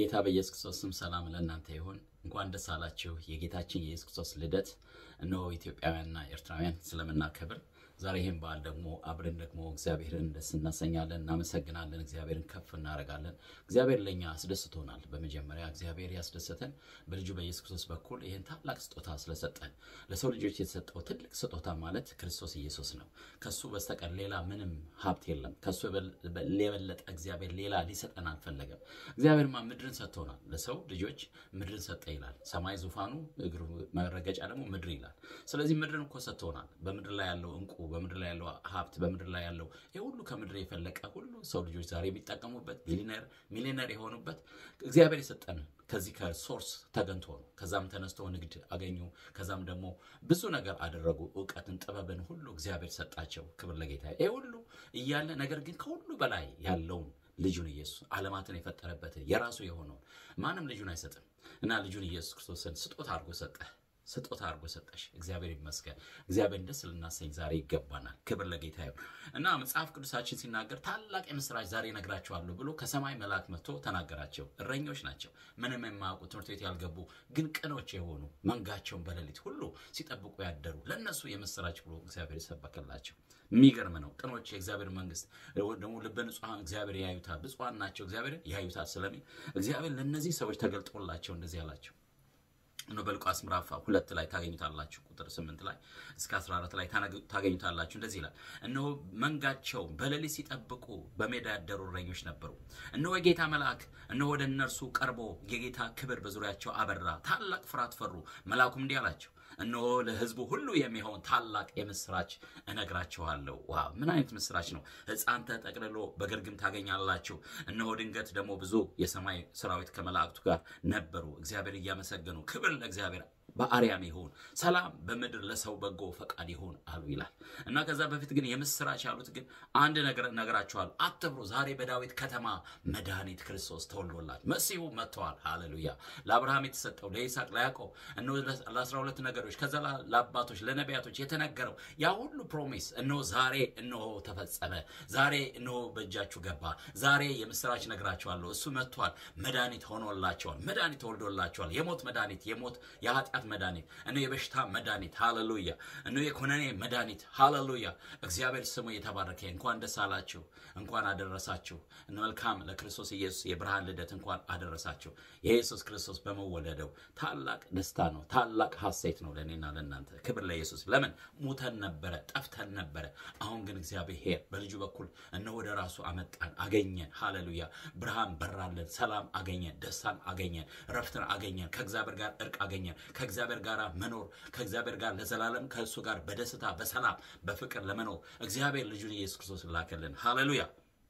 በጌታ በኢየሱስ ክርስቶስ ስም ሰላም ለእናንተ ይሁን። እንኳን ደስ አላችሁ። የጌታችን የኢየሱስ ክርስቶስ ልደት እነሆ ኢትዮጵያውያንና ኤርትራውያን ስለምናከብር ዛሬ ይህን በዓል ደግሞ አብረን ደግሞ እግዚአብሔርን ደስ እናሰኛለን፣ እናመሰግናለን፣ እግዚአብሔርን ከፍ እናደርጋለን። እግዚአብሔር ለእኛ አስደስቶናል። በመጀመሪያ እግዚአብሔር ያስደሰተን በልጁ በኢየሱስ ክርስቶስ በኩል ይህን ታላቅ ስጦታ ስለሰጠን። ለሰው ልጆች የተሰጠው ትልቅ ስጦታ ማለት ክርስቶስ ኢየሱስ ነው። ከሱ በስተቀር ሌላ ምንም ሀብት የለም። ከሱ የበለጠ እግዚአብሔር ሌላ ሊሰጠን አልፈለገም። እግዚአብሔርማ ምድርን ሰጥቶናል። ለሰው ልጆች ምድርን ሰጠ ይላል። ሰማይ ዙፋኑ፣ እግሩ መረገጫ ደግሞ ምድር ይላል። ስለዚህ ምድርን እኮ ሰጥቶናል። በምድር ላይ ያለው እንቁ በምድር ላይ ያለው ሀብት በምድር ላይ ያለው ይህ ሁሉ ከምድር የፈለቀ ሁሉ ሰው ልጆች ዛሬ የሚጠቀሙበት ቢሊነር ሚሊነር የሆኑበት እግዚአብሔር የሰጠን ከዚህ ከሶርስ ተገንቶ ነው። ከዛም ተነስቶ ንግድ አገኙ። ከዛም ደግሞ ብዙ ነገር አደረጉ። እውቀትን፣ ጥበብን ሁሉ እግዚአብሔር ሰጣቸው። ክብር ለጌታ። ይህ ሁሉ እያለ ነገር ግን ከሁሉ በላይ ያለውን ልጁን ኢየሱስ ዓለማትን የፈጠረበትን የራሱ የሆነውን ማንም ልጁን አይሰጥም እና ልጁን ኢየሱስ ክርስቶስን ስጦታ አድርጎ ሰጠ ስጦታ አድርጎ ሰጠሽ። እግዚአብሔር ይመስገን። እግዚአብሔር ደስ ልናሰኝ ዛሬ ይገባናል። ክብር ለጌታ ይሁን እና መጽሐፍ ቅዱሳችን ሲናገር ታላቅ የምስራች ዛሬ እነግራቸዋለሁ ብሎ ከሰማይ መልአክ መጥቶ ተናገራቸው። እረኞች ናቸው፣ ምንም የማያውቁ ትምህርት ቤት ያልገቡ ግን ቅኖች የሆኑ መንጋቸውን በሌሊት ሁሉ ሲጠብቁ ያደሩ ለእነሱ የምስራች ብሎ እግዚአብሔር የሰበከላቸው የሚገርም ነው። ቅኖች የእግዚአብሔር መንግስት ደግሞ ልበ ንጹሐን እግዚአብሔር ያዩታል። ብፁዓን ናቸው እግዚአብሔር ያዩታል ስለሚል እግዚአብሔር ለእነዚህ ሰዎች ተገልጦላቸው እንደዚህ አላቸው ነው በሉቃስ ምዕራፍ ሁለት ላይ ታገኙታላችሁ። ቁጥር ስምንት ላይ እስከ 14 ላይ ታገኙታላችሁ። እንደዚህ ይላል፣ እነሆ መንጋቸው በሌሊት ሲጠብቁ በሜዳ ያደሩ እረኞች ነበሩ። እነሆ የጌታ መልአክ እነሆ ወደ እነርሱ ቀርቦ የጌታ ክብር በዙሪያቸው አበራ፣ ታላቅ ፍርሃት ፈሩ። መልአኩም እንዲህ አላቸው እነሆ ለሕዝቡ ሁሉ የሚሆን ታላቅ የምስራች እነግራችኋለሁ። ዋ ምን አይነት ምስራች ነው! ሕፃን ተጠቅልሎ በግርግም ታገኛላችሁ። እነሆ ድንገት ደግሞ ብዙ የሰማይ ሰራዊት ከመላእክቱ ጋር ነበሩ፣ እግዚአብሔር እያመሰገኑ ክብር ለእግዚአብሔር በአርያም ይሁን ሰላም በምድር ለሰው በጎ ፈቃድ ይሁን አሉ ይላል እና ከዛ በፊት ግን የምስራች ያሉት ግን አንድ ነገር ነገራቸዋል። አትፍሩ፣ ዛሬ በዳዊት ከተማ መድኃኒት ክርስቶስ ተወልዶላል፣ መሲሁ መጥተዋል። ሃሌሉያ! ለአብርሃም የተሰጠው ለይስሐቅ፣ ለያዕቆብ እነሆ ለአስራ ሁለት ነገሮች ከዛ ለአባቶች ለነቢያቶች የተነገረው ያ ሁሉ ፕሮሚስ እነሆ ዛሬ እነሆ ተፈጸመ። ዛሬ እነሆ በእጃችሁ ገባ። ዛሬ የምስራች ነግራቸዋለሁ። እሱ መጥቷል። መድኃኒት ሆኖላቸዋል። መድኃኒት ተወልዶላቸዋል። የሞት መድኃኒት የሞት የኃጢአት መድኃኒት እነ የበሽታ መድኃኒት ሃሌሉያ፣ እነ የኮነኔ መድኃኒት ሃሌሉያ። እግዚአብሔር ስሙ የተባረከ። እንኳን ደስ አላችሁ፣ እንኳን አደረሳችሁ። መልካም ለክርስቶስ ኢየሱስ የብርሃን ልደት እንኳን አደረሳችሁ። የኢየሱስ ክርስቶስ በመወለደው ታላቅ ደስታ ነው፣ ታላቅ ሐሴት ነው ለእኔና ለእናንተ። ክብር ለኢየሱስ። ለምን ሙተን ነበረ፣ ጠፍተን ነበረ። አሁን ግን እግዚአብሔር በልጁ በኩል እነ ወደ ራሱ አመጣን፣ አገኘን። ሃሌሉያ። ብርሃን በራለን፣ ሰላም አገኘን፣ ደስታን አገኘን፣ ረፍትን አገኘን፣ ከእግዚአብሔር ጋር እርቅ አገኘን ከእግዚአብሔር ጋር መኖር ከእግዚአብሔር ጋር ለዘላለም ከእሱ ጋር በደስታ በሰላም በፍቅር ለመኖር እግዚአብሔር ልጁን ኢየሱስ ክርስቶስ ላከልን። ሃሌሉያ።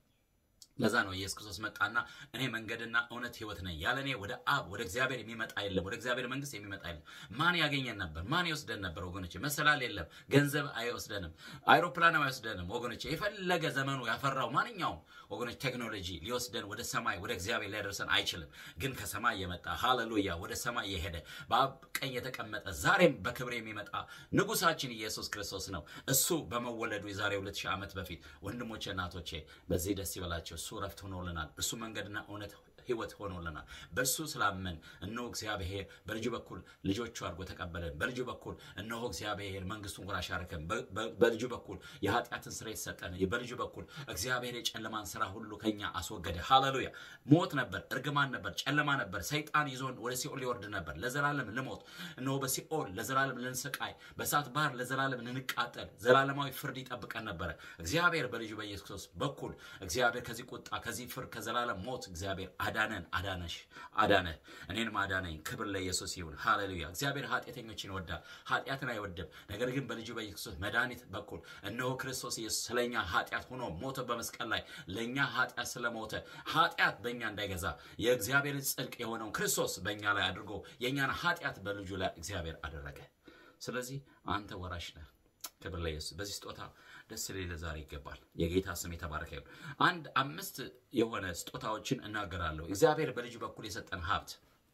ለዛ ነው ኢየሱስ ክርስቶስ መጣና እኔ መንገድና እውነት ሕይወት ነኝ፣ ያለ እኔ ወደ አብ ወደ እግዚአብሔር የሚመጣ የለም፣ ወደ እግዚአብሔር መንግስት የሚመጣ የለም። ማን ያገኘን ነበር? ማን ይወስደን ነበር? ወገኖቼ መሰላል የለም፣ ገንዘብ አይወስደንም፣ አይሮፕላን አይወስደንም። ወገኖቼ የፈለገ ዘመኑ ያፈራው ማንኛውም ወገኖች ቴክኖሎጂ ሊወስደን ወደ ሰማይ ወደ እግዚአብሔር ሊያደርሰን አይችልም። ግን ከሰማይ የመጣ ሃሌሉያ፣ ወደ ሰማይ የሄደ በአብ ቀኝ የተቀመጠ ዛሬም በክብር የሚመጣ ንጉሳችን ኢየሱስ ክርስቶስ ነው። እሱ በመወለዱ የዛሬ ሁለት ሺህ ዓመት በፊት ወንድሞቼ እናቶቼ በዚህ ደስ ይበላቸው። እሱ ረፍት ሆኖልናል። እሱ መንገድና እውነት ህይወት ሆኖልናል። በእርሱ ስላመን እነሆ እግዚአብሔር በልጁ በኩል ልጆቹ አድርጎ ተቀበለን። በልጁ በኩል እነሆ እግዚአብሔር መንግስቱን ወራሽ አደረገን። በልጁ በኩል የኃጢአትን ስርየት ሰጠን። በልጁ በኩል እግዚአብሔር የጨለማን ስራ ሁሉ ከኛ አስወገደ። ሃሌሉያ። ሞት ነበር፣ እርግማን ነበር፣ ጨለማ ነበር። ሰይጣን ይዞን ወደ ሲኦል ሊወርድ ነበር። ለዘላለም ልሞት እነሆ በሲኦል ለዘላለም ልንሰቃይ፣ በእሳት ባህር ለዘላለም ልንቃጠል፣ ዘላለማዊ ፍርድ ይጠብቀን ነበረ። እግዚአብሔር በልጁ በኢየሱስ ክርስቶስ በኩል እግዚአብሔር ከዚህ ቁጣ ከዚህ ፍርድ ከዘላለም ሞት እግዚአብሔር አዳነን አዳነሽ አዳነህ እኔንም አዳነኝ። ክብር ለኢየሱስ ይሁን። ሃሌሉያ። እግዚአብሔር ኃጢአተኞችን ይወዳል፣ ኃጢአትን አይወድም። ነገር ግን በልጁ በኢየሱስ መድኃኒት በኩል እነሆ ክርስቶስ ኢየሱስ ስለኛ ኃጢአት ሆኖ ሞተ በመስቀል ላይ ለእኛ ኃጢአት ስለሞተ ኃጢአት በእኛ እንዳይገዛ የእግዚአብሔርን ጽድቅ የሆነውን ክርስቶስ በእኛ ላይ አድርጎ የእኛን ኃጢአት በልጁ ላይ እግዚአብሔር አደረገ። ስለዚህ አንተ ወራሽ ነህ። ክብር ለኢየሱስ። በዚህ ስጦታ ደስ ሊል ዛሬ ይገባል። የጌታ ስም የተባረከ ይሁን። አንድ አምስት የሆነ ስጦታዎችን እናገራለሁ። እግዚአብሔር በልጁ በኩል የሰጠን ሀብት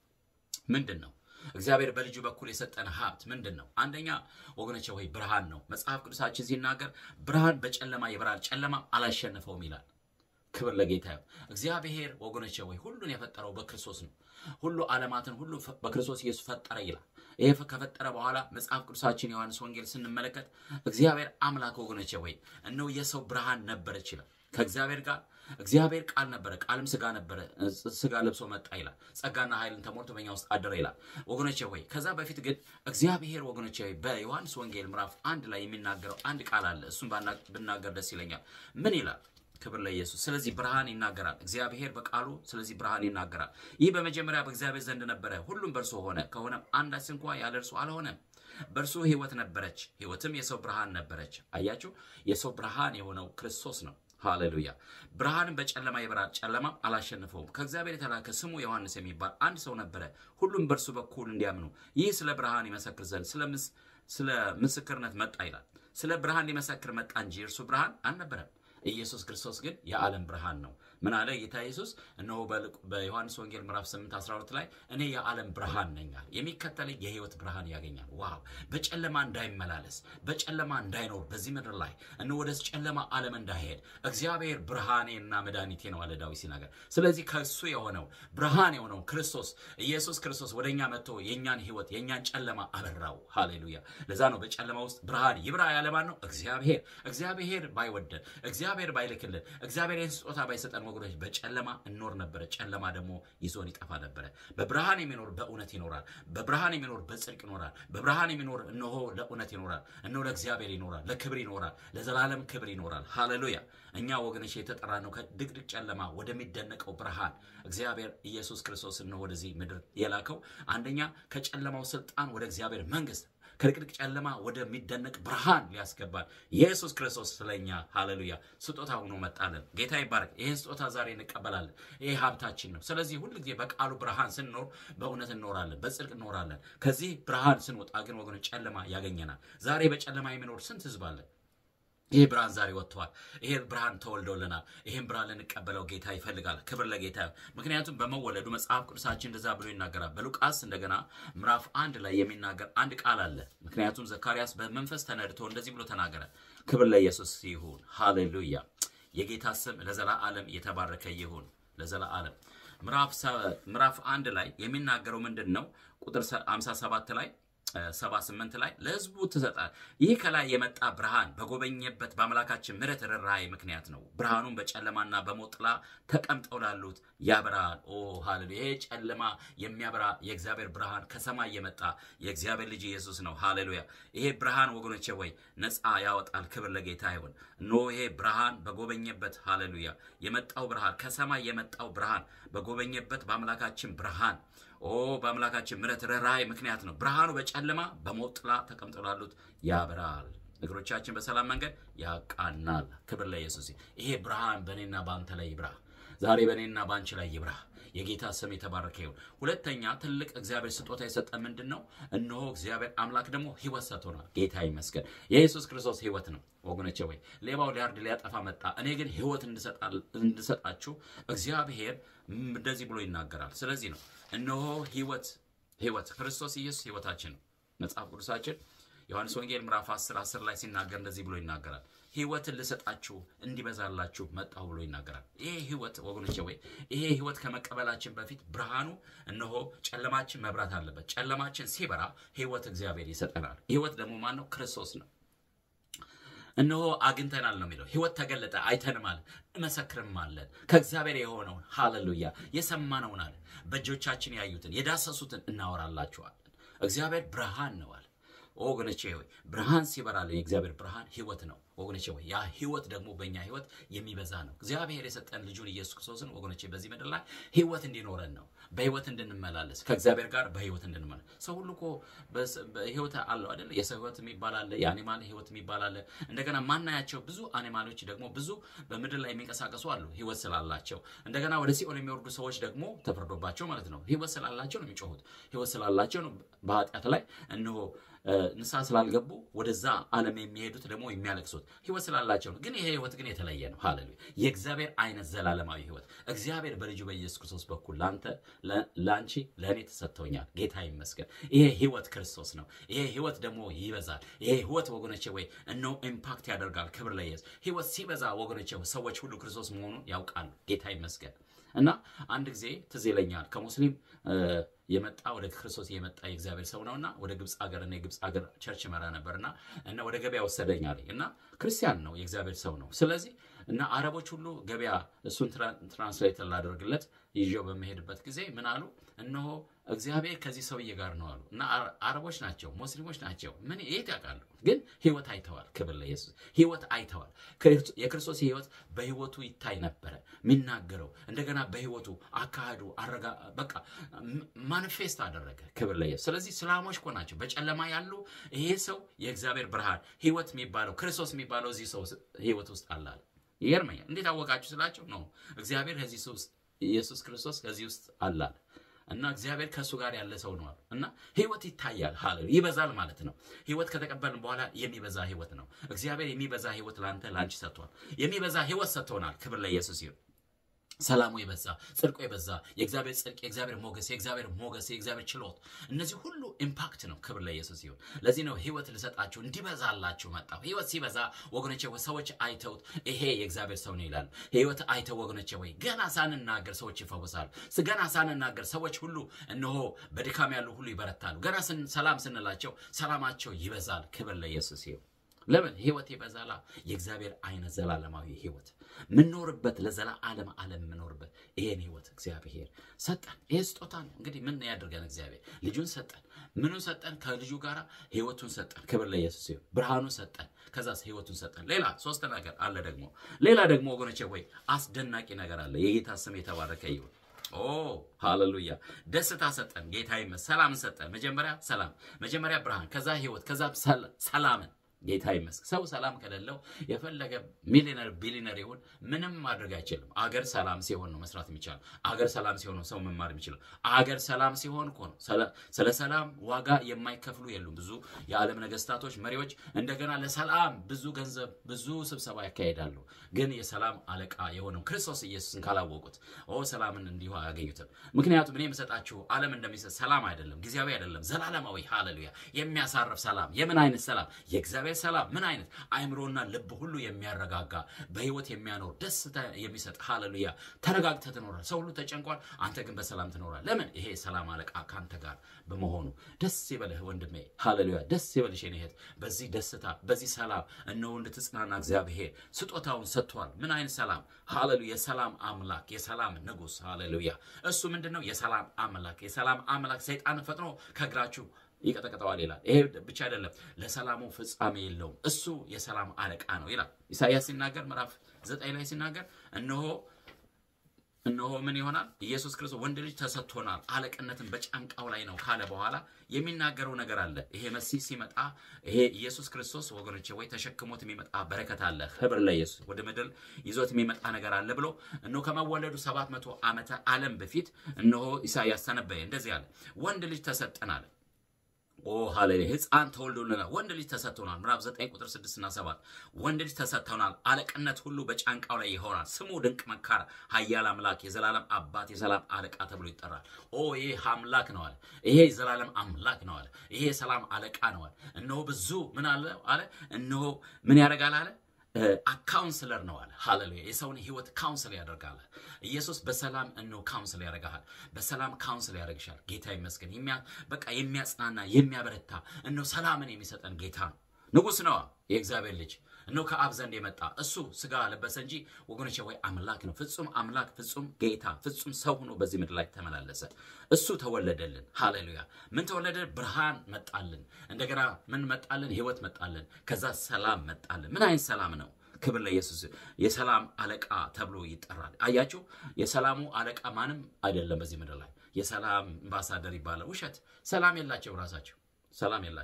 ምንድን ነው? እግዚአብሔር በልጁ በኩል የሰጠን ሀብት ምንድን ነው? አንደኛ ወገኖቼ ወይ ብርሃን ነው። መጽሐፍ ቅዱሳችን ሲናገር ብርሃን በጨለማ ይበራል፣ ጨለማም አላሸነፈውም ይላል። ክብር ለጌታ ይሁን። እግዚአብሔር ወገኖቼ ወይ ሁሉን የፈጠረው በክርስቶስ ነው። ሁሉ ዓለማትን ሁሉ ፈ- በክርስቶስ ኢየሱስ ፈጠረ ይላል። ይሄ ፈ- ከፈጠረ በኋላ መጽሐፍ ቅዱሳችን ዮሐንስ ወንጌል ስንመለከት እግዚአብሔር አምላክ ወገኖቼ ወይ እነሆ የሰው ብርሃን ነበረች ይላል። ከእግዚአብሔር ጋር እግዚአብሔር ቃል ነበረ፣ ቃልም ስጋ ነበረ፣ ስ- ስጋ ለብሶ መጣ ይላል። ጸጋና ኃይልን ተሞልቶ በእኛ ውስጥ አደረ ይላል። ወገኖቼ ወይ ከዛ በፊት ግን እግዚአብሔር ወገኖቼ ወይ በዮሐንስ ወንጌል ምዕራፍ አንድ ላይ የሚናገረው አንድ ቃል አለ። እሱን ባና- ብናገር ደስ ይለኛል። ምን ይላል? ክብር ለኢየሱስ። ስለዚህ ብርሃን ይናገራል እግዚአብሔር በቃሉ ስለዚህ ብርሃን ይናገራል። ይህ በመጀመሪያ በእግዚአብሔር ዘንድ ነበረ፣ ሁሉም በእርሱ ሆነ፣ ከሆነም አንዳች እንኳ ያለ እርሱ አልሆነም። በእርሱ ሕይወት ነበረች፣ ሕይወትም የሰው ብርሃን ነበረች። አያችሁ፣ የሰው ብርሃን የሆነው ክርስቶስ ነው። ሃሌሉያ። ብርሃንም በጨለማ ይበራል፣ ጨለማም አላሸንፈውም። ከእግዚአብሔር የተላከ ስሙ ዮሐንስ የሚባል አንድ ሰው ነበረ፣ ሁሉም በእርሱ በኩል እንዲያምኑ ይህ ስለ ብርሃን ይመሰክር ዘንድ ስለ ምስ- ስለ ምስክርነት መጣ ይላል። ስለ ብርሃን ሊመሰክር መጣ እንጂ እርሱ ብርሃን አልነበረም። ኢየሱስ ክርስቶስ ግን የዓለም ብርሃን ነው። ምን አለ ጌታ ኢየሱስ? እነሆ በልቅ- በዮሐንስ ወንጌል ምዕራፍ 8 12 ላይ እኔ የዓለም ብርሃን ነኝ አለ። የሚከተለኝ የህይወት ብርሃን ያገኛል። ዋው! በጨለማ እንዳይመላለስ በጨለማ እንዳይኖር በዚህ ምድር ላይ እነሆ ወደ ጨለማ ዓለም እንዳይሄድ እግዚአብሔር ብርሃኔና መድኃኒቴ ነው አለ ዳዊት ሲናገር። ስለዚህ ከእሱ የሆነው ብርሃን የሆነው ክርስቶስ ኢየሱስ ክርስቶስ ወደ እኛ መጥቶ የእኛን ህይወት የእኛን ጨለማ አበራው። ሃሌሉያ! ለዛ ነው በጨለማ ውስጥ ብርሃን ይብራ ያለ ማን ነው? እግዚአብሔር። እግዚአብሔር ባይወደን እግዚአብሔር ባይልክልን እግዚአብሔር ይህን ስጦታ ባይሰጠን ወገኖች በጨለማ እንኖር ነበረ። ጨለማ ደግሞ ይዞን ይጠፋ ነበረ። በብርሃን የሚኖር በእውነት ይኖራል። በብርሃን የሚኖር በጽድቅ ይኖራል። በብርሃን የሚኖር እነሆ ለእውነት ይኖራል። እነሆ ለእግዚአብሔር ይኖራል። ለክብር ይኖራል። ለዘላለም ክብር ይኖራል። ሃሌሉያ። እኛ ወገኖች የተጠራ ነው ከድቅድቅ ጨለማ ወደሚደነቀው ብርሃን እግዚአብሔር ኢየሱስ ክርስቶስ ነው ወደዚህ ምድር የላከው። አንደኛ ከጨለማው ስልጣን ወደ እግዚአብሔር መንግስት ከድቅድቅ ጨለማ ወደሚደነቅ ብርሃን ሊያስገባል ኢየሱስ ክርስቶስ ስለኛ ሃሌሉያ ስጦታ ሆኖ መጣልን። ጌታ ይባረክ። ይህን ስጦታ ዛሬ እንቀበላለን። ይህ ሀብታችን ነው። ስለዚህ ሁል ጊዜ በቃሉ ብርሃን ስንኖር በእውነት እንኖራለን፣ በጽድቅ እንኖራለን። ከዚህ ብርሃን ስንወጣ ግን ወገኖች ጨለማ ያገኘናል። ዛሬ በጨለማ የሚኖር ስንት ህዝብ አለ? ይህ ብርሃን ዛሬ ወጥተዋል። ይሄ ብርሃን ተወልዶልናል። ይህን ብርሃን ልንቀበለው ጌታ ይፈልጋል። ክብር ለጌታ ይሁን። ምክንያቱም በመወለዱ መጽሐፍ ቅዱሳችን እንደዛ ብሎ ይናገራል። በሉቃስ እንደገና ምዕራፍ አንድ ላይ የሚናገር አንድ ቃል አለ። ምክንያቱም ዘካርያስ በመንፈስ ተነድቶ እንደዚህ ብሎ ተናገረ። ክብር ለኢየሱስ ይሁን። ሃሌሉያ። የጌታ ስም ለዘላለም የተባረከ ይሁን። ለዘላለም ምዕራፍ ሰ- ምዕራፍ አንድ ላይ የሚናገረው ምንድን ነው? ቁጥር 57 ላይ ሰባ ስምንት ላይ ለሕዝቡ ትሰጣል። ይህ ከላይ የመጣ ብርሃን በጎበኘበት በአምላካችን ምሕረት ርኅራኄ ምክንያት ነው። ብርሃኑን በጨለማና በሞት ጥላ ተቀምጠው ላሉት ያበራል። ኦ ሃሌሉያ! ይሄ ጨለማ የሚያበራ የእግዚአብሔር ብርሃን ከሰማይ የመጣ የእግዚአብሔር ልጅ ኢየሱስ ነው። ሃሌሉያ! ይሄ ብርሃን ወገኖቼ ወይ ነፃ ያወጣል። ክብር ለጌታ ይሁን። ኖ ይሄ ብርሃን በጎበኘበት ሃሌሉያ የመጣው ብርሃን ከሰማይ የመጣው ብርሃን በጎበኘበት በአምላካችን ብርሃን ኦ በአምላካችን ምሕረት ርኅራኄ ምክንያት ነው። ብርሃኑ በጨለማ በሞት ጥላ ተቀምጠው ላሉት ያበራል፣ እግሮቻችን በሰላም መንገድ ያቃናል። ክብር ለኢየሱስ። ይሄ ብርሃን በእኔና በአንተ ላይ ይብራ። ዛሬ በእኔና በአንቺ ላይ ይብራ። የጌታ ስም የተባረከ ይሁን። ሁለተኛ ትልቅ እግዚአብሔር ስጦታ የሰጠ ምንድን ነው? እነሆ እግዚአብሔር አምላክ ደግሞ ሕይወት ሰጥቶናል። ጌታ ይመስገን። የኢየሱስ ክርስቶስ ሕይወት ነው ወገኖቼ። ወይ ሌባው ሊያርድ ሊያጠፋ መጣ፣ እኔ ግን ሕይወት እንድሰጣችሁ እግዚአብሔር እንደዚህ ብሎ ይናገራል። ስለዚህ ነው እነሆ ሕይወት ሕይወት ክርስቶስ ኢየሱስ ሕይወታችን ነው። መጽሐፍ ቅዱሳችን ዮሐንስ ወንጌል ምዕራፍ 10 10 ላይ ሲናገር እንደዚህ ብሎ ይናገራል። ሕይወትን ልሰጣችሁ እንዲበዛላችሁ መጣሁ ብሎ ይናገራል። ይሄ ሕይወት ወገኖቼ ወይ ይሄ ሕይወት ከመቀበላችን በፊት ብርሃኑ እነሆ ጨለማችን መብራት አለበት። ጨለማችን ሲበራ ሕይወት እግዚአብሔር ይሰጠናል። ሕይወት ደግሞ ማን ነው? ክርስቶስ ነው። እነሆ አግኝተናል ነው የሚለው። ሕይወት ተገለጠ፣ አይተንም አለ፣ እመሰክርም አለን ከእግዚአብሔር የሆነውን ሃሌሉያ፣ የሰማነውን አለ፣ በእጆቻችን ያዩትን የዳሰሱትን እናወራላችኋለን። እግዚአብሔር ብርሃን ነው አለ። ወገኖቼ ሆይ ብርሃን ሲበራልን የእግዚአብሔር ብርሃን ሕይወት ነው። ወገኖቼ ሆይ ያ ሕይወት ደግሞ በእኛ ሕይወት የሚበዛ ነው። እግዚአብሔር የሰጠን ልጁን ኢየሱስ ክርስቶስን ወገኖቼ በዚህ ምድር ላይ ሕይወት እንዲኖረን ነው። በሕይወት እንድንመላለስ ከእግዚአብሔር ጋር በሕይወት እንድንመላለስ። ሰው ሁሉ እኮ በሕይወት አለው አይደለ? የሰው ሕይወት የሚባል አለ፣ የአኒማል ሕይወት የሚባል አለ። እንደገና ማናያቸው ብዙ አኒማሎች ደግሞ ብዙ በምድር ላይ የሚንቀሳቀሱ አሉ ሕይወት ስላላቸው። እንደገና ወደ ሲኦል የሚወርዱ ሰዎች ደግሞ ተፈርዶባቸው ማለት ነው። ሕይወት ስላላቸው ነው የሚጮሁት። ሕይወት ስላላቸው ነው በኃጢአት ላይ እነሆ ንስሐ ስላልገቡ ወደዛ ዓለም የሚሄዱት ደግሞ የሚያለቅሱት ህይወት ስላላቸው ነው። ግን ይሄ ህይወት ግን የተለየ ነው። ሃሌሉያ! የእግዚአብሔር አይነት ዘላለማዊ ህይወት እግዚአብሔር በልጁ በኢየሱስ ክርስቶስ በኩል ለአንተ፣ ለአንቺ፣ ለእኔ ተሰጥቶኛል። ጌታ ይመስገን። ይሄ ህይወት ክርስቶስ ነው። ይሄ ህይወት ደግሞ ይበዛል። ይሄ ህይወት ወገኖቼ ወይ እነሆ ኢምፓክት ያደርጋል። ክብር ለኢየሱስ። ህይወት ሲበዛ ወገኖቼ ሰዎች ሁሉ ክርስቶስ መሆኑን ያውቃሉ። ጌታ ይመስገን። እና አንድ ጊዜ ትዝ ይለኛል ከሙስሊም የመጣ ወደ ክርስቶስ የመጣ የእግዚአብሔር ሰው ነውና ወደ ግብፅ ሀገር እና የግብፅ ሀገር ቸርች መራ ነበርና እና ወደ ገበያ ወሰደኝ አለኝ እና ክርስቲያን ነው የእግዚአብሔር ሰው ነው። ስለዚህ እና አረቦች ሁሉ ገበያ እሱን ትራንስሌት ላደርግለት ይዤው በመሄድበት ጊዜ ምን አሉ? እነሆ እግዚአብሔር ከዚህ ሰውዬ ጋር ነው አሉ። እና አረቦች ናቸው፣ ሙስሊሞች ናቸው። ምን የት ያውቃሉ? ግን ህይወት አይተዋል። ክብር ለኢየሱስ። ህይወት አይተዋል። የክርስቶስ ህይወት በህይወቱ ይታይ ነበረ የሚናገረው እንደገና በህይወቱ አካሄዱ አረጋ በቃ ማኒፌስት አደረገ። ክብር ለኢየሱስ። ስለዚህ እስላሞች እኮ ናቸው በጨለማ ያሉ። ይሄ ሰው የእግዚአብሔር ብርሃን ህይወት የሚባለው ክርስቶስ የሚባለው እዚህ ሰው ህይወት ውስጥ አላለ። ይገርመኛል። እንዴት አወቃችሁ ስላቸው ነው እግዚአብሔር ከዚህ ውስጥ ኢየሱስ ክርስቶስ ከዚህ ውስጥ አላለ እና እግዚአብሔር ከእሱ ጋር ያለ ሰው ነው አሉ እና ህይወት ይታያል። ሃሌሉያ ይበዛል ማለት ነው። ህይወት ከተቀበልን በኋላ የሚበዛ ህይወት ነው። እግዚአብሔር የሚበዛ ህይወት ለአንተ ለአንቺ ሰጥቷል። የሚበዛ ህይወት ሰጥቶናል። ክብር ለኢየሱስ ይሁን። ሰላሙ የበዛ ጽድቁ የበዛ የእግዚአብሔር ጽድቅ የእግዚአብሔር ሞገስ የእግዚአብሔር ሞገስ የእግዚአብሔር ችሎት እነዚህ ሁሉ ኢምፓክት ነው። ክብር ለኢየሱስ ይሁን። ለዚህ ነው ህይወት ልሰጣችሁ እንዲበዛላችሁ መጣሁ። ህይወት ሲበዛ ወገኖቼ ሰዎች አይተውት ይሄ የእግዚአብሔር ሰው ነው ይላሉ። ህይወት አይተው ወገኖቼ ወይ ገና ሳንናገር ሰዎች ይፈወሳሉ። ገና ሳንናገር ሰዎች ሁሉ እነሆ በድካም ያሉ ሁሉ ይበረታሉ። ገና ሰላም ስንላቸው ሰላማቸው ይበዛል። ክብር ለኢየሱስ ይሁን። ለምን ህይወት ይበዛላ። የእግዚአብሔር አይነት ዘላለማዊ ህይወት ምንኖርበት ለዘላለም ዓለም የምኖርበት ይሄን ህይወት እግዚአብሔር ሰጠን። ይሄ ስጦታ ነው። እንግዲህ ምን ያደርገን እግዚአብሔር ልጁን ሰጠን። ምኑን ሰጠን? ከልጁ ጋር ህይወቱን ሰጠን። ክብር ለኢየሱስ ይሁን። ብርሃኑን ሰጠን። ከዛስ ህይወቱን ሰጠን። ሌላ ሶስት ነገር አለ ደግሞ ሌላ ደግሞ ወገኖቼ ወይ አስደናቂ ነገር አለ። የጌታ ስም የተባረከ ይሁን። ኦ ሃሌሉያ! ደስታ ሰጠን። ጌታ ይመስገን። ሰላም ሰጠን። መጀመሪያ ሰላም፣ መጀመሪያ ብርሃን፣ ከዛ ህይወት፣ ከዛ ሰላምን ጌታ ይመስገን። ሰው ሰላም ከሌለው የፈለገ ሚሊነር ቢሊነር ይሁን ምንም ማድረግ አይችልም። አገር ሰላም ሲሆን ነው መስራት የሚቻለው። አገር ሰላም ሲሆን ነው ሰው መማር የሚችለው። አገር ሰላም ሲሆን እኮ ነው። ስለ ሰላም ዋጋ የማይከፍሉ የሉም። ብዙ የዓለም ነገስታቶች፣ መሪዎች እንደገና ለሰላም ብዙ ገንዘብ፣ ብዙ ስብሰባ ያካሄዳሉ። ግን የሰላም አለቃ የሆነው ክርስቶስ ኢየሱስን ካላወቁት ኦ ሰላምን እንዲሁ አያገኙትም። ምክንያቱም እኔ የምሰጣችሁ ዓለም እንደሚሰጥ ሰላም አይደለም፣ ጊዜያዊ አይደለም፣ ዘላለማዊ ሃሌሉያ፣ የሚያሳርፍ ሰላም። የምን አይነት ሰላም? የእግዚአብሔር ሰላም ምን አይነት አይምሮና ልብ ሁሉ የሚያረጋጋ በህይወት የሚያኖር ደስታ የሚሰጥ ሃሌሉያ። ተረጋግተህ ትኖራል። ሰው ሁሉ ተጨንቋል፣ አንተ ግን በሰላም ትኖራል። ለምን? ይሄ ሰላም አለቃ ከአንተ ጋር በመሆኑ ደስ ይበልህ ወንድሜ፣ ሃሌሉያ። ደስ ይበልሽ የኔ እህት። በዚህ ደስታ በዚህ ሰላም እነሆ እንድትጽናና እግዚአብሔር ስጦታውን ሰጥቷል። ምን አይነት ሰላም? ሃሌሉያ። የሰላም አምላክ የሰላም ንጉሥ ሃሌሉያ። እሱ ምንድን ነው? የሰላም አምላክ የሰላም አምላክ ሰይጣን ፈጥኖ ከእግራችሁ ይቀጠቅጠዋል ይላል። ይሄ ብቻ አይደለም፣ ለሰላሙ ፍጻሜ የለውም። እሱ የሰላም አለቃ ነው ይላል ኢሳይያስ ሲናገር ምዕራፍ ዘጠኝ ላይ ሲናገር እነሆ እነሆ ምን ይሆናል? ኢየሱስ ክርስቶስ ወንድ ልጅ ተሰጥቶናል፣ አለቅነትን በጫንቃው ላይ ነው ካለ በኋላ የሚናገረው ነገር አለ። ይሄ መሲህ ሲመጣ ይሄ ኢየሱስ ክርስቶስ ወገኖቼ ወይ ተሸክሞት የሚመጣ በረከት አለ። ክብር ለኢየሱስ። ወደ ምድር ይዞት የሚመጣ ነገር አለ ብሎ እነሆ ከመወለዱ ሰባት መቶ ዓመተ ዓለም በፊት እነሆ ኢሳይያስ ተነበየ። እንደዚህ አለ፣ ወንድ ልጅ ተሰጠን አለ ኦ ሃሌሉያ! ሕፃን ተወልዶልናል፣ ወንድ ልጅ ተሰጥቶናል። ምዕራፍ 9 ቁጥር 6 እና 7 ወንድ ልጅ ተሰጥቶናል፣ አለቅነት ሁሉ በጫንቃው ላይ ይሆናል። ስሙ ድንቅ መካር፣ ኃያል አምላክ፣ የዘላለም አባት፣ የሰላም አለቃ ተብሎ ይጠራል። ኦ ይሄ አምላክ ነው አለ። ይሄ የዘላለም አምላክ ነው አለ። ይሄ የሰላም አለቃ ነው አለ። እነሆ ብዙ ምን አለ አለ። እነሆ ምን ያደርጋል አለ ካውንስለር ነው አለ። ሃሌሉያ! የሰውን ህይወት ካውንስል ያደርጋል። ኢየሱስ በሰላም እነሆ ካውንስል ያደርግሃል። በሰላም ካውንስል ያደርግሻል። ጌታ ይመስገን። በቃ የሚያጽናና የሚያበረታ እነሆ ሰላምን የሚሰጠን ጌታ ነው። ንጉሥ ነዋ የእግዚአብሔር ልጅ እነሆ ከአብ ዘንድ የመጣ እሱ ስጋ ለበሰ እንጂ ወገኖቼ ወይ አምላክ ነው። ፍጹም አምላክ፣ ፍጹም ጌታ፣ ፍጹም ሰው ሆኖ በዚህ ምድር ላይ ተመላለሰ። እሱ ተወለደልን። ሃሌሉያ! ምን ተወለደ? ብርሃን መጣልን። እንደገና ምን መጣልን? ህይወት መጣልን። ከዛ ሰላም መጣልን። ምን አይነት ሰላም ነው? ክብር ለኢየሱስ። የሰላም አለቃ ተብሎ ይጠራል። አያችሁ፣ የሰላሙ አለቃ ማንም አይደለም በዚህ ምድር ላይ። የሰላም አምባሳደር ይባላል። ውሸት። ሰላም የላቸው ራሳቸው ሰላም የላቸው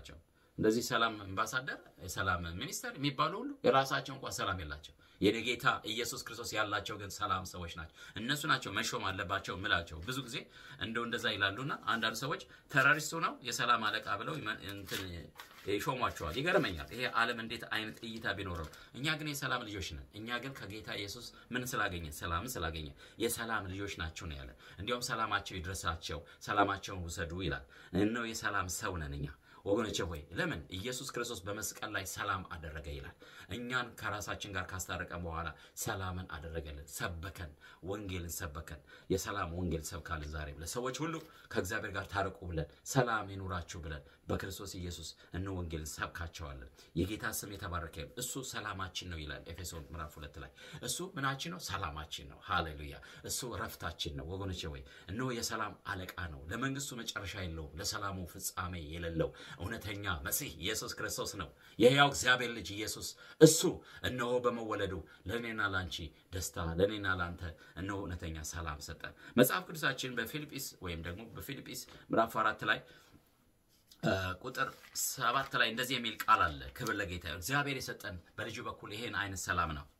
እንደዚህ ሰላም አምባሳደር፣ የሰላም ሚኒስተር የሚባሉ ሁሉ የራሳቸው እንኳን ሰላም የላቸው። የኔ ጌታ ኢየሱስ ክርስቶስ ያላቸው ግን ሰላም ሰዎች ናቸው። እነሱ ናቸው መሾም አለባቸው ምላቸው። ብዙ ጊዜ እንደው እንደዛ ይላሉና አንዳንድ ሰዎች ተራሪስቱ ነው የሰላም አለቃ ብለው እንትን ይሾሟቸዋል። ይገርመኛል። ይሄ ዓለም እንዴት አይነት እይታ ቢኖረው፣ እኛ ግን የሰላም ልጆች ነን። እኛ ግን ከጌታ ኢየሱስ ምን ስላገኘን? ሰላምን ስላገኘን የሰላም ልጆች ናቸው ነው ያለን። እንዲያውም ሰላማቸው ይድረሳቸው፣ ሰላማቸውን ውሰዱ ይላል። እነሆ የሰላም ሰው ነን እኛ ወገኖቼ ሆይ ለምን ኢየሱስ ክርስቶስ በመስቀል ላይ ሰላም አደረገ ይላል። እኛን ከራሳችን ጋር ካስታረቀን በኋላ ሰላምን አደረገልን፣ ሰበከን፣ ወንጌልን ሰበከን። የሰላም ወንጌል ሰብካልን። ዛሬ ብለን ሰዎች ሁሉ ከእግዚአብሔር ጋር ታረቁ ብለን ሰላም ይኑራችሁ ብለን በክርስቶስ ኢየሱስ እነ ወንጌልን ሰብካቸዋለን። የጌታ ስም የተባረከ ይሁን። እሱ ሰላማችን ነው ይላል ኤፌሶን ምዕራፍ ሁለት ላይ እሱ ምናችን ነው? ሰላማችን ነው። ሃሌሉያ! እሱ ረፍታችን ነው። ወገኖቼ ወይ እነሆ የሰላም አለቃ ነው። ለመንግስቱ መጨረሻ የለውም፣ ለሰላሙ ፍጻሜ የሌለው እውነተኛ መሲህ ኢየሱስ ክርስቶስ ነው። የሕያው እግዚአብሔር ልጅ ኢየሱስ እሱ እነሆ በመወለዱ ለእኔና ላንቺ ደስታ፣ ለእኔና ላንተ እነሆ እውነተኛ ሰላም ሰጠን። መጽሐፍ ቅዱሳችን በፊልጵስ ወይም ደግሞ በፊልጵስ ምዕራፍ አራት ላይ ቁጥር ሰባት ላይ እንደዚህ የሚል ቃል አለ። ክብር ለጌታ ይሁን። እግዚአብሔር የሰጠን በልጁ በኩል ይሄን አይነት ሰላም ነው።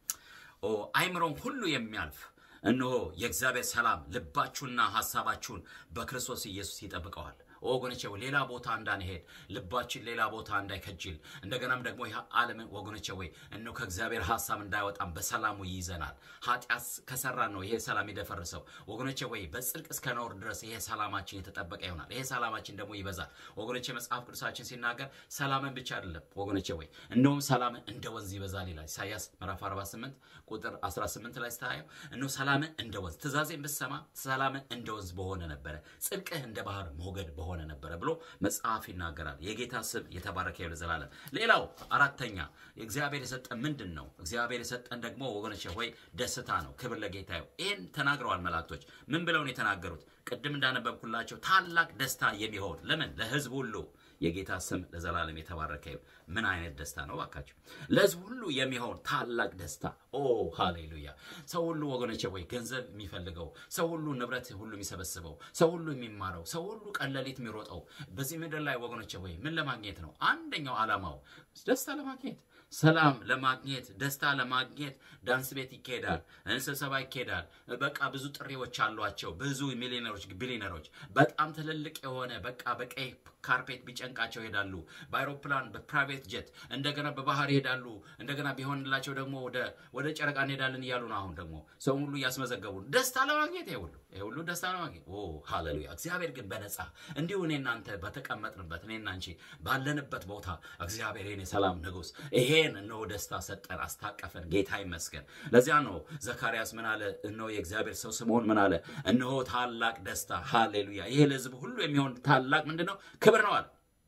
አይምሮን ሁሉ የሚያልፍ እነሆ የእግዚአብሔር ሰላም ልባችሁና ሀሳባችሁን በክርስቶስ ኢየሱስ ይጠብቀዋል። ወገኖቼ ሌላ ቦታ እንዳንሄድ ልባችን ሌላ ቦታ እንዳይከጅል እንደገናም ደግሞ ይህ ዓለም ወገኖቼ ወይ እነሆ ከእግዚአብሔር ሀሳብ እንዳይወጣም በሰላሙ ይይዘናል። ኃጢአት ከሰራን ነው ይሄ ሰላም የደፈረሰው። ወገኖቼ ወይ በጽድቅ እስከ ኖር ድረስ ይሄ ሰላማችን የተጠበቀ ይሆናል። ይሄ ሰላማችን ደግሞ ይበዛል። ወገኖቼ መጽሐፍ ቅዱሳችን ሲናገር ሰላምን ብቻ አይደለም ወገኖቼ ወይ እነሆም ሰላምን እንደ ወንዝ ይበዛል ይላል። ኢሳያስ ምዕራፍ 48 ቁጥር 18 ላይ ስታየው እነሆ ሰላምን እንደ ወንዝ ትእዛዜን ብትሰማ ሰላምን እንደ ወንዝ በሆነ ነበረ፣ ጽድቅህ እንደ ባህር ሞገድ በሆነ ሆነ ነበረ ብሎ መጽሐፍ ይናገራል። የጌታ ስም የተባረከ ይሁን ለዘላለም። ሌላው አራተኛ እግዚአብሔር የሰጠን ምንድን ነው? እግዚአብሔር የሰጠን ደግሞ ወገኖች ሆይ ደስታ ነው። ክብር ለጌታ ይሁን። ይህን ተናግረዋል መላእክቶች። ምን ብለው ነው የተናገሩት? ቅድም እንዳነበብኩላቸው ታላቅ ደስታ የሚሆን ለምን ለሕዝብ ሁሉ የጌታ ስም ለዘላለም የተባረከ ይሁን። ምን አይነት ደስታ ነው ባካችሁ! ለሕዝብ ሁሉ የሚሆን ታላቅ ደስታ። ኦ ሃሌሉያ! ሰው ሁሉ ወገኖቼ ወይ ገንዘብ የሚፈልገው ሰው ሁሉ ንብረት ሁሉ የሚሰበስበው ሰው ሁሉ የሚማረው ሰው ሁሉ ቀን ሌሊት የሚሮጠው በዚህ ምድር ላይ ወገኖቼ ወይ ምን ለማግኘት ነው? አንደኛው ዓላማው ደስታ ለማግኘት ሰላም ለማግኘት ደስታ ለማግኘት ዳንስ ቤት ይካሄዳል፣ ስብሰባ ይካሄዳል። በቃ ብዙ ጥሪዎች አሏቸው። ብዙ ሚሊዮነሮች፣ ቢሊዮነሮች በጣም ትልልቅ የሆነ በቃ በቀይ ካርፔት ቢጨንቃቸው ይሄዳሉ። በአይሮፕላን በፕራይቬት ጀት እንደገና በባህር ይሄዳሉ። እንደገና ቢሆንላቸው ደግሞ ወደ ጨረቃ እንሄዳለን እያሉ ነው። አሁን ደግሞ ሰው ሁሉ እያስመዘገቡ ደስታ ለማግኘት ይሄ ሁሉ ይሄ ሁሉ ደስታ ለማግኘት ኦ ሃሌሉያ። እግዚአብሔር ግን በነፃ እንዲሁ እኔ እናንተ በተቀመጥንበት እኔና አንቺ ባለንበት ቦታ እግዚአብሔር ይሄን የሰላም ንጉሥ ይሄን እነሆ ደስታ ሰጠን፣ አስታቀፈን። ጌታ ይመስገን። ለዚያ ነው ዘካርያስ ምን አለ? እነሆ የእግዚአብሔር ሰው ስምዖን ምን አለ? እነሆ ታላቅ ደስታ ሃሌሉያ፣ ይሄ ለሕዝብ ሁሉ የሚሆን ታላቅ ምንድን ነው? ክብር ነው አለ።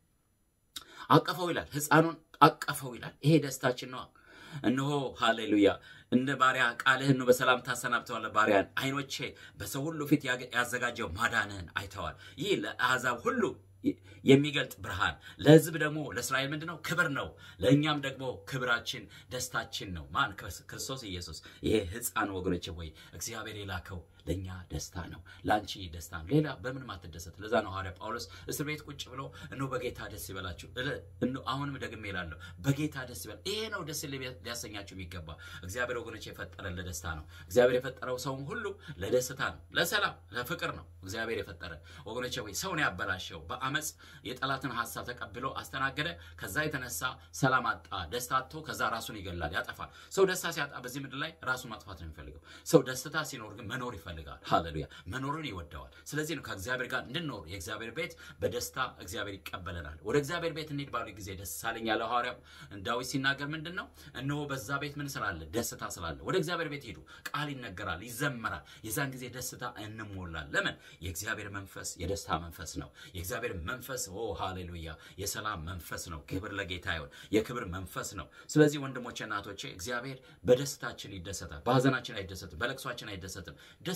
አቀፈው ይላል፣ ሕፃኑን አቀፈው ይላል። ይሄ ደስታችን ነው። እነሆ ሃሌሉያ እንደ ባሪያ ቃልህን ነው በሰላም ታሰናብተዋለህ ባሪያን። ዓይኖቼ በሰው ሁሉ ፊት ያዘጋጀው ማዳንህን አይተዋል። ይህ ለአሕዛብ ሁሉ የሚገልጥ ብርሃን ለሕዝብ ደግሞ ለእስራኤል ምንድን ነው? ክብር ነው። ለእኛም ደግሞ ክብራችን ደስታችን ነው። ማን? ክርስቶስ ኢየሱስ። ይሄ ሕፃን ወገኖች ወይ እግዚአብሔር የላከው ለእኛ ደስታ ነው፣ ለአንቺ ደስታ ነው። ሌላ በምንም አትደሰት። ለዛ ነው ሐዋርያ ጳውሎስ እስር ቤት ቁጭ ብሎ እነሆ በጌታ ደስ ይበላችሁ። አሁንም ደግሜ እላለሁ በጌታ ደስ ይበል። ይሄ ነው ደስ ሊያሰኛችሁ የሚገባ። እግዚአብሔር ወገኖች የፈጠረን ለደስታ ነው። እግዚአብሔር የፈጠረው ሰውም ሁሉ ለደስታ ነው፣ ለሰላም፣ ለፍቅር ነው እግዚአብሔር የፈጠረን ወገኖች ወይ ሰውን ያበላሸው በአመፅ የጠላትን ሀሳብ ተቀብሎ አስተናገደ። ከዛ የተነሳ ሰላም አጣ፣ ደስታ አጥቶ ከዛ ራሱን ይገላል፣ ያጠፋል። ሰው ደስታ ሲያጣ በዚህ ምድር ላይ ራሱን ማጥፋት ነው የሚፈልገው። ሰው ደስታ ሲኖር ግን መኖር ይፈልጋል። ሃሌሉያ መኖርን ይወደዋል። ስለዚህ ነው ከእግዚአብሔር ጋር እንድንኖር የእግዚአብሔር ቤት በደስታ እግዚአብሔር ይቀበለናል። ወደ እግዚአብሔር ቤት እንሂድ ባሉ ጊዜ ደስ ሳለኝ ያለው ሐዋርያው ዳዊት ሲናገር ምንድን ነው? እነሆ በዛ ቤት ምን ስላለ? ደስታ ስላለ። ወደ እግዚአብሔር ቤት ሂዱ፣ ቃል ይነገራል፣ ይዘመራል። የዛን ጊዜ ደስታ እንሞላል። ለምን? የእግዚአብሔር መንፈስ የደስታ መንፈስ ነው። የእግዚአብሔር መንፈስ ኦ ሃሌሉያ የሰላም መንፈስ ነው። ክብር ለጌታ ይሁን። የክብር መንፈስ ነው። ስለዚህ ወንድሞቼ እናቶቼ እግዚአብሔር በደስታችን ይደሰታል። በሀዘናችን አይደሰትም፣ በለቅሷችን አይደሰትም። ደስ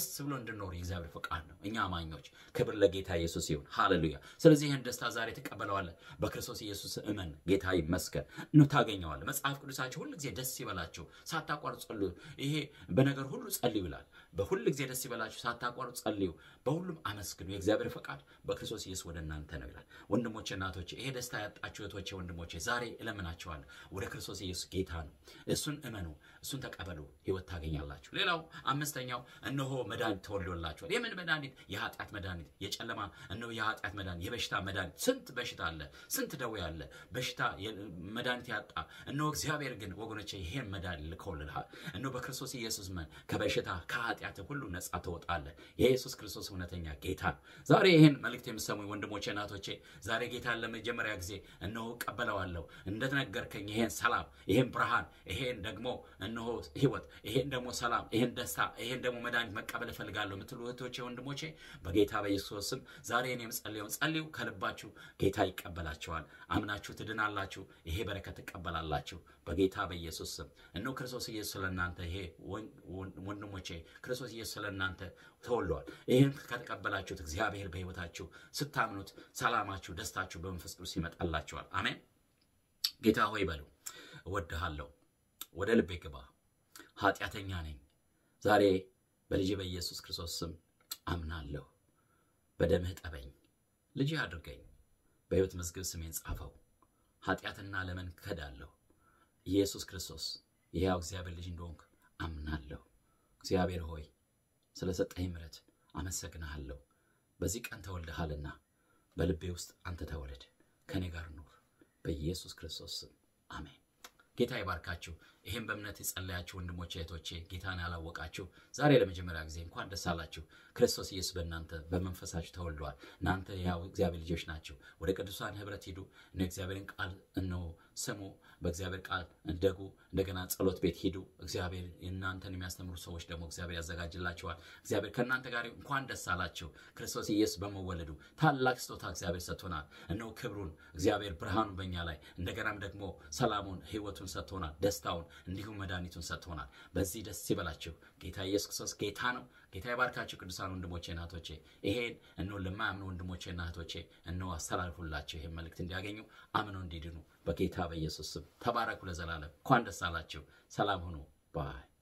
ብሎ እንድንኖር የእግዚአብሔር ፈቃድ ነው። እኛ አማኞች ክብር ለጌታ ኢየሱስ ይሁን። ሃሌሉያ። ስለዚህ ይህን ደስታ ዛሬ ትቀበለዋለህ። በክርስቶስ ኢየሱስ እመን። ጌታ ይመስገን ነው ታገኘዋለህ። መጽሐፍ ቅዱሳችሁ ሁል ጊዜ ደስ ይበላችሁ ሳታቋርጡ ጸልዩ። ይሄ በነገር ሁሉ ጸልዩ ይላል። በሁል ጊዜ ደስ ይበላችሁ ሳታቋርጡ ጸልዩ፣ በሁሉም አመስግኑ፣ የእግዚአብሔር ፈቃድ በክርስቶስ ኢየሱስ ወደ እናንተ ነው ይላል። ወንድሞቼ እናቶቼ፣ ይሄ ደስታ ያጣችሁ እህቶቼ ወንድሞቼ፣ ዛሬ እለምናቸዋለሁ ወደ ክርስቶስ ኢየሱስ ጌታ ነው። እሱን እመኑ፣ እሱን ተቀበሉ፣ ህይወት ታገኛላችሁ። ሌላው አምስተኛው እነሆ መድኃኒት ተወልዶላችኋል። የምን መድኃኒት? የኃጢአት መድኃኒት፣ የጨለማ እነሆ የኃጢአት መድኃኒት፣ የበሽታ መድኃኒት። ስንት በሽታ አለ፣ ስንት ደዌ አለ፣ በሽታ መድኃኒት ያጣ። እነሆ እግዚአብሔር ግን ወገኖቼ ይሄን መድኃኒት ልኮልሃል። እነሆ በክርስቶስ ኢየሱስ መን ከበሽታ ከኃጢአት ሁሉ ነጻ ትወጣለህ። የኢየሱስ ክርስቶስ እውነተኛ ጌታ ነው። ዛሬ ይህን መልእክት የምሰሙኝ ወንድሞቼ እናቶቼ፣ ዛሬ ጌታን ለመጀመሪያ ጊዜ እነሆ እቀበለዋለሁ እንደተነገርከኝ ይሄን ሰላም፣ ይሄን ብርሃን፣ ይሄን ደግሞ እነሆ ህይወት፣ ይሄን ደግሞ ሰላም፣ ይሄን ደስታ፣ ይሄን ደግሞ መድኃኒት መቀበል እፈልጋለሁ የምትሉ እህቶቼ ወንድሞቼ፣ በጌታ በኢየሱስ ስም ዛሬ እኔ የምጸልየውን ጸልዩ። ከልባችሁ ጌታ ይቀበላችኋል። አምናችሁ ትድናላችሁ። ይሄ በረከት ትቀበላላችሁ በጌታ በኢየሱስ ስም። እነሆ ክርስቶስ ኢየሱስ ስለ እናንተ ይሄ ወንድሞቼ ክርስቶስ ኢየሱስ ስለ እናንተ ተወልደዋል። ይህን ከተቀበላችሁት እግዚአብሔር በህይወታችሁ ስታምኑት ሰላማችሁ፣ ደስታችሁ በመንፈስ ቅዱስ ይመጣላችኋል። አሜን። ጌታ ሆይ በሉ፣ እወድሃለሁ፣ ወደ ልቤ ግባ፣ ኃጢአተኛ ነኝ። ዛሬ በልጅ በኢየሱስ ክርስቶስ ስም አምናለሁ። በደምህ ጠበኝ፣ ልጅ አድርገኝ፣ በሕይወት መዝገብ ስሜን ጻፈው። ኃጢአትና ለምን ክዳለሁ። ኢየሱስ ክርስቶስ የሕያው እግዚአብሔር ልጅ እንደሆንክ አምናለሁ። እግዚአብሔር ሆይ ስለ ሰጠኝ ምሕረት አመሰግንሃለሁ። በዚህ ቀን ተወልደሃልና በልቤ ውስጥ አንተ ተወለድ፣ ከእኔ ጋር ኑር። በኢየሱስ ክርስቶስ ስም አሜን። ጌታ ይባርካችሁ። ይህም በእምነት የጸለያችሁ ወንድሞቼ እህቶቼ፣ ጌታን ያላወቃችሁ ዛሬ ለመጀመሪያ ጊዜ እንኳን ደስ አላችሁ። ክርስቶስ ኢየሱስ በእናንተ በመንፈሳችሁ ተወልደዋል። እናንተ ያው እግዚአብሔር ልጆች ናቸው። ወደ ቅዱሳን ህብረት ሂዱ። እነ እግዚአብሔርን ቃል እነሆ ስሙ። በእግዚአብሔር ቃል እንደጉ። እንደገና ጸሎት ቤት ሂዱ። እግዚአብሔር እናንተን የሚያስተምሩ ሰዎች ደግሞ እግዚአብሔር ያዘጋጅላችኋል። እግዚአብሔር ከእናንተ ጋር እንኳን ደስ አላችሁ። ክርስቶስ ኢየሱስ በመወለዱ ታላቅ ስጦታ እግዚአብሔር ሰጥቶናል። እነሆ ክብሩን እግዚአብሔር ብርሃኑን በእኛ ላይ እንደገናም ደግሞ ሰላሙን ህይወቱን ሰጥቶናል። ደስታውን እንዲሁም መድኃኒቱን ሰጥቶናል። በዚህ ደስ ይበላችሁ። ጌታ ኢየሱስ ክርስቶስ ጌታ ነው። ጌታ ይባርካችሁ። ቅዱሳን ወንድሞቼ እናቶቼ፣ ይሄን እነሆ ለማያምኑ ወንድሞቼ እናቶቼ እነሆ አስተላልፉላቸው። ይሄን መልእክት እንዲያገኙ አምነው እንዲድኑ በጌታ በኢየሱስ ስም ተባረኩ። ለዘላለም እንኳን ደስ አላችሁ። ሰላም ሁኑ ባይ